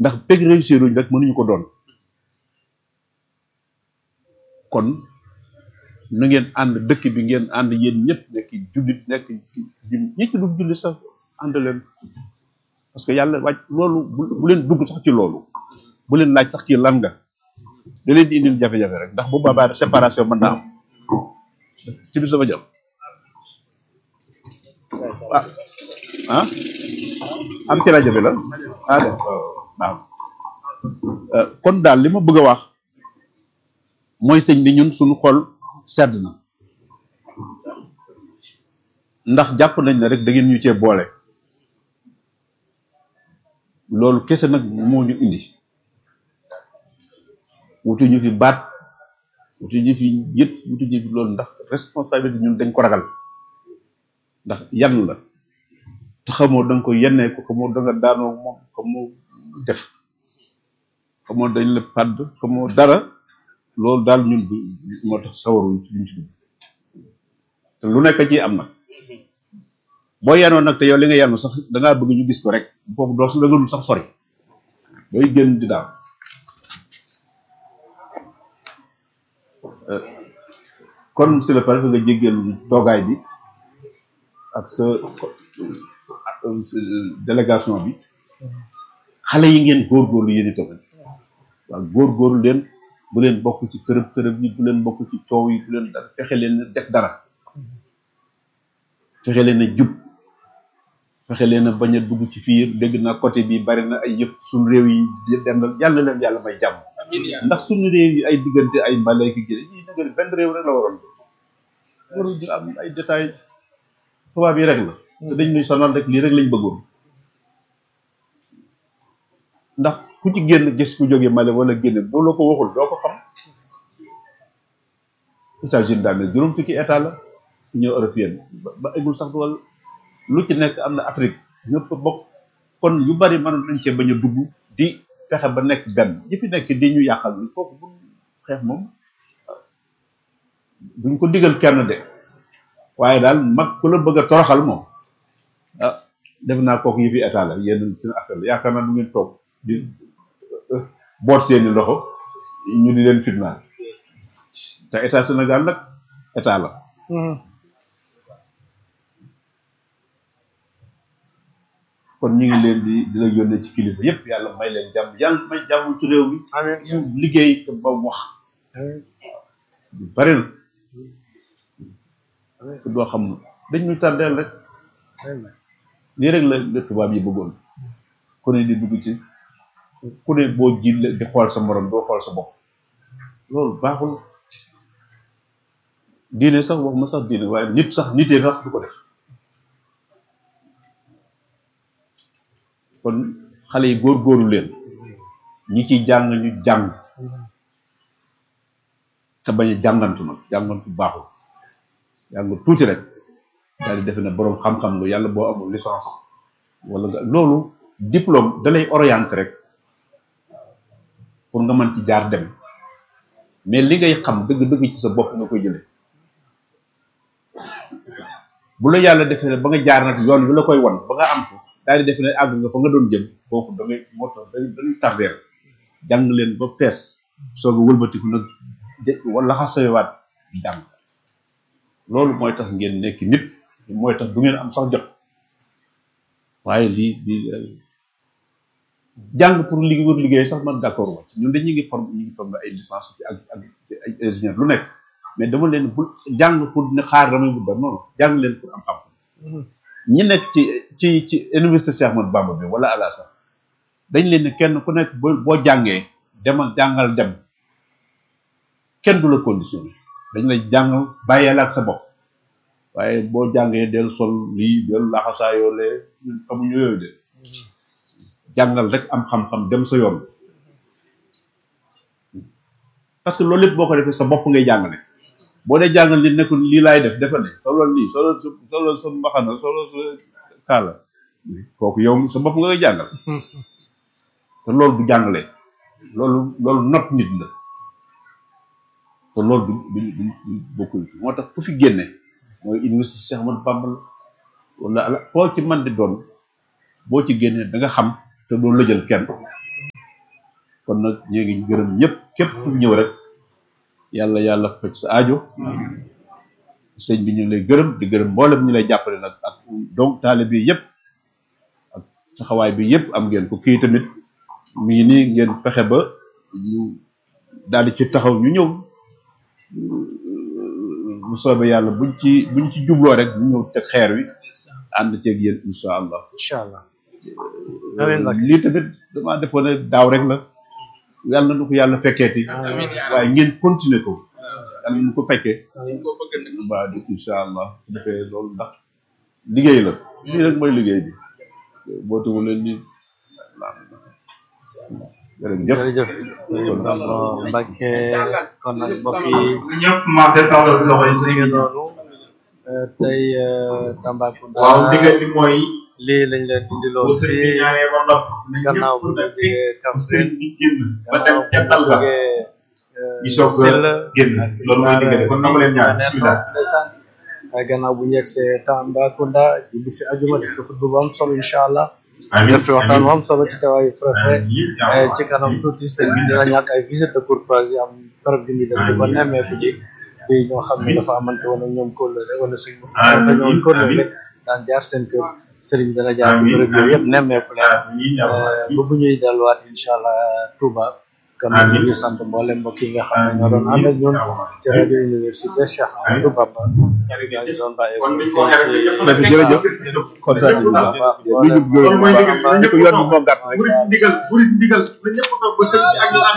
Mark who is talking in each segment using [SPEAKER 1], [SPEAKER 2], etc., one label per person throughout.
[SPEAKER 1] ndax peg réussir uñ rek mënuñu ko doon kon na ngeen ànd dëkk bi ngeen ànd yéen ñëpp nekk jullit nekk ñi ci dul jullit sax ànd leen parce que yàlla wàcc loolu bu bu leen dugg sax ci loolu bu leen laaj sax ci lan nga da leen di indil jafe-jafe rek ndax bu boobaa séparation mën naa am ci bi sama jàpp ah ah am ci rajo bi la ah d'accord waaw kon daal li ma bëgg a wax mooy sëñ bi ñun suñu xol sedd na ndax jàpp nañ ne rek da ngeen ñu cee boole loolu kese nag moo ñu indi wutu ñu fi baat wutu ñu fi yët wutu ñu fi loolu ndax responsabilité ñun dañ ko ragal ndax yan la te xamoo da nga ko yennee ko xamoo da nga daanoo moom xamoo def xamoo dañ la padd xamoo dara loolu daal ñun du moo tax sawaruñ luñ ci dugg te lu nekk ci am nag boo yenoon nag te yow li nga yenu sax da ngaa bëgg ñu gis ko rek foofu doo da nga dul sax sori booy génn di daal kon monsieur le préfet nga jéggal toogaay bi ak sa délégation bi xale yi ngeen góorgóorlu yéen itam waaw góorgóorlu leen bu leen bokk ci kërëb kërëb yi bu leen bokk ci coow yi bu leen dara fexe leen def dara fexe leen a jub fexe leen a bañ a dugg ci fiir dégg naa côté bi bari na ay yëpp suñu réew yi dendal yàlla leen yàlla may jàmm ndax suñu réew yi ay diggante ay mbalay ki jële yi dëgg benn réew rek la waroon warul di am ay détails tubaab yi rek la te dañ ñuy sonal rek lii rek lañ bëggoon ndax ku ci génn gis ku jóge Mali wala génne boo la ko waxul doo ko xam États-Unis daal ne juróom fukki état la Union européenne ba eggul sax wala lu ci nekk am na Afrique ñëpp bokk kon yu bari mënoon nañ cee bañ a dugg di fexe ba nekk benn ñi fi nekk di ñu yàqal bi kooku bu xeex moom duñ ko digal kenn de waaye daal mag ku la bëgg a toroxal moom ah def naa kooku yi fi état la yéen suñu affaire la yaakaar naa du ngeen toog di boot seeni loxo ñu di leen fitnaal te état Sénégal nag état la kon ñu ngi leen di di la yónnee ci kilifa yépp yàlla may leen jàmm yàlla may jàmm ci réew mi ñu liggéey te ba wax lu bari na te doo xam dañ ñu tardeel rek lii rek la la tubaab yi bëggoon ku ne di dugg ci ku ne boo ji di xool sa morom doo xool sa bopp loolu baaxul diine sax wax ma sax diine waaye nit sax nitee sax du ko def kon xale yi góor-góorlu leen ñi ciy jàng ñu jàng te bañ a jàngantu nag jàngantu baaxul jàng tuuti rek daal di defe ne boroom xam-xam nga yàlla boo amul licence wala nga loolu diplôme da lay orienté rek pour nga mën ci jaar dem mais li ngay xam dëgg-dëgg ci sa bopp nga koy jële bu la yàlla defee ne ba nga jaar nag yoon wi la koy wan ba nga am ko daal di defe ne àgg nga fa nga doon jëm kooku da ngay moo tax dañuy tardeel jàng leen ba fees soog a wëlbatiku nag wala xasoyewaat jàng loolu mooy tax ngeen nekk nit mooy tax du ngeen am sax jot waaye lii lii jàng pour liggéey wër liggéey sax man d'accord wa ñun dañu ngi form ñu ngi form ay licence ci ak ak ay ingénieur lu nekk mais dama leen bu jàng pour ne xaar damay bu da noonu jàng leen pour am xam ñi nekk ci ci ci université Cheikh Ahmadou Bamba bi wala ala sax dañ leen ne kenn ku nekk boo boo jàngee demal jàngal dem kenn du la conditionné dañ lay jàngal bàyyeel ak sa bopp waaye boo jàngee del sol lii del laxasaayoo lee xamuñu yooyu de jàngal rek am xam-xam dem sa yoon parce que loolu lépp boo ko defee sa bopp ngay jàngale boo dee jàngal nit nekkul lii laay def defal ne solo lii solo solo sa mbaxana solo sa kaala kooku yow sa bopp nga koy jàngal te loolu du jàngale loolu loolu not nit la te loolu du du du bokkul moo tax ku fi génne mooy université Cheikh Ahmadou Bamba la wala ala koo ci man di doon boo ci génnee da nga xam te doo lëjal kenn kon nag ñu ngi gërëm ñëpp képp ku fi ñëw rek yàlla yàlla faj sa aajo sëñ bi ñu lay gërëm di gërëm mboolem ñu lay jàppale nag ak donc taale bi yëpp ak taxawaay bi yëpp am ngeen ko kii tamit mi ngi nii ngeen fexe ba ñu daal di ci taxaw ñu ñëw bu soobee yàlla buñ ci buñ ci jubloo rek ñu ñëw teg xeer wi ànd ceeg yéen incha allah
[SPEAKER 2] incha allah amiin Mbacke
[SPEAKER 1] lii tamit damaa defoon ne daaw rek la yàlla na ko yàlla fekkeeti waaye ngeen continuer ko yàlla nu ko fekkee ba di incha allah su defee loolu ndax liggéey la lii rek mooy liggéey bi boo tugu leen ni jërëjëf
[SPEAKER 2] jërëjëf sëriñ Bamba Mbacke kon nag mbokk yi
[SPEAKER 3] ñëpp commencé tawal loxo yi
[SPEAKER 2] li nga noonu euh, tey euh, Tambacounda
[SPEAKER 3] waaw digal bi mooy
[SPEAKER 2] lii lañ leen indiloon
[SPEAKER 3] bu sëriñ bi
[SPEAKER 2] fii
[SPEAKER 3] ñaanee ba noppi
[SPEAKER 2] gannaaw bu ñu jógee Kaffrine
[SPEAKER 3] sëriñ bi génn ba dem
[SPEAKER 2] gannaaw
[SPEAKER 3] ca
[SPEAKER 2] bu
[SPEAKER 3] dal
[SPEAKER 2] ñu
[SPEAKER 3] ba
[SPEAKER 2] jógee
[SPEAKER 3] ñu soog a génn loolu mooy digal kon nangu leen ñaan bismillah
[SPEAKER 2] waaye gannaaw bu ñu yegsee Tambacounda julli fi ajuma def fi xutba bu am solo incha allah
[SPEAKER 3] amiin
[SPEAKER 2] def fi waxtaan bu am solo ci tawaayu préfet
[SPEAKER 3] amiin
[SPEAKER 2] Eh, ci kanam tuuti sëñ bi dina ñàkk ay visite de courtoisie am barab bi ñu dem di ko nemmeeku ji di ñoo xam ne dafa amante woon ak ñoom kóllëre wala sëñ bi
[SPEAKER 3] Amiin,
[SPEAKER 2] dañoo woon kóllëre
[SPEAKER 3] amiin.
[SPEAKER 2] rek daan jaar seen kër sëriñ bi dana jaar ci
[SPEAKER 3] Amiin,
[SPEAKER 2] bërëb yooyu yëpp
[SPEAKER 3] amiin.
[SPEAKER 2] nemmeeku leen
[SPEAKER 3] amiin
[SPEAKER 2] Eh, ba bu ñuy delluwaat incha allah Touba kon nag ñu ngi sant mboolem mbokk yi nga xam ne ñoo doon ànd ak ñun ci rajo université Cheikh Amadou Bamba yaa ngi doon bàyyi
[SPEAKER 3] kon
[SPEAKER 2] ko
[SPEAKER 3] ni
[SPEAKER 2] fii
[SPEAKER 3] ko waxee rek
[SPEAKER 2] ci
[SPEAKER 3] ñëpp
[SPEAKER 1] Dafa jërëjëf kontaan nañu bu baax lu jub gërëm
[SPEAKER 3] loolu mooy
[SPEAKER 1] bu
[SPEAKER 3] digal
[SPEAKER 1] baax ni ko yoon bi moo gàtt rek
[SPEAKER 3] burit ndigal burit ndigal na ñëpp toog ba sëriñ bi ak ñu ànd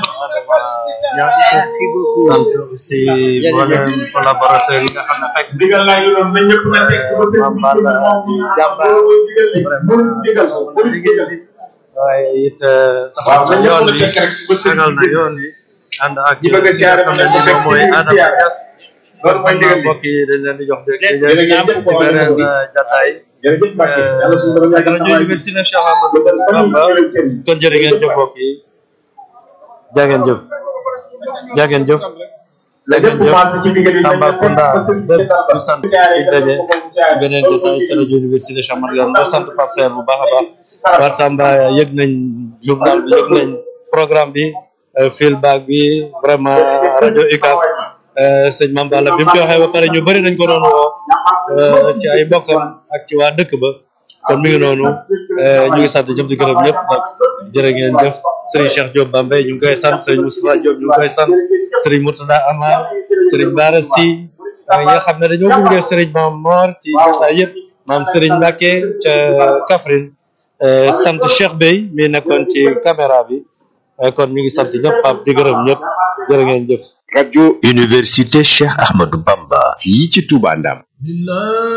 [SPEAKER 2] sant aussi mboolem collaborateur yi nga xam ne fekk
[SPEAKER 3] ndigal laa ngi doon na ñëpp na teg ba sëriñ bi
[SPEAKER 2] Mame Balla di jàmbaar
[SPEAKER 3] loolu mooy digal li burit
[SPEAKER 2] vraiment
[SPEAKER 3] ndigal burit
[SPEAKER 2] liggéey
[SPEAKER 3] ndigal
[SPEAKER 2] bi waaye it
[SPEAKER 3] waaw
[SPEAKER 2] taxaw
[SPEAKER 3] na
[SPEAKER 2] na
[SPEAKER 3] ñëpp
[SPEAKER 2] yoon
[SPEAKER 3] na
[SPEAKER 2] bi
[SPEAKER 3] fekk rek ba sëriñ
[SPEAKER 2] tegal na
[SPEAKER 3] bi
[SPEAKER 2] yoon bi ànd ak
[SPEAKER 3] ñi bëgg a
[SPEAKER 2] ki nga
[SPEAKER 3] siyaare
[SPEAKER 2] xam
[SPEAKER 3] ma
[SPEAKER 2] ne
[SPEAKER 3] ne
[SPEAKER 2] ni moom mooy
[SPEAKER 3] fekk
[SPEAKER 2] Adama
[SPEAKER 3] siyaare.
[SPEAKER 2] Niass
[SPEAKER 3] loolu mooy ndigal li
[SPEAKER 2] mbokk yi dañ leen di jox dégg
[SPEAKER 3] jërë ngeen jëf
[SPEAKER 2] ci beneen euh, jataay
[SPEAKER 3] jërëjëf Mbacke yàlla suñu borom yàggal
[SPEAKER 2] rajo université Cheikh Amadou Bamba kon jërë ngeen jëf mbokk yi jaa ngeen jëf jaa ngeen jëf jaa ngeen jëf Tambacounda bépp ñu sant di daje ci beneen jotaay ci rajo université Cheikh Amadou Bamba ma sant Pape Serre bu baax a baax waa Tamba yëg nañ journal bi yëg nañ programme bi euh, feedback bi vraiment rajo UCAB euh, sëñ Mame Balla bi mu ci waxee ba pare ñu bëri nañ ko doon woo euh, ci ay mbokkam ak ci waa dëkk ba kon mi ngi noonu euh, ñu ngi sant ñëpp di gërëm ñëpp nag jërë ngeen jëf Serigne Cheikh Diop Bambey ñu ngi koy sant Serigne Moustapha Diop ñu ngi koy sant Serigne Murtada Amar Serigne Bara Sy ak ñi nga xam ne dañoo gunge Serigne Mame Mor ci jotaay yëpp maam Serigne Mbacke ca Kaffrine euh, sant Cheikh Bey mi nekkoon ci caméra bi euh, kon mi ngi sant ñëpp Pape di gërëm ñëpp jërë ngeen jëf
[SPEAKER 4] radio université Cheikh Ahmadou Bamba fii ci Touba Ndam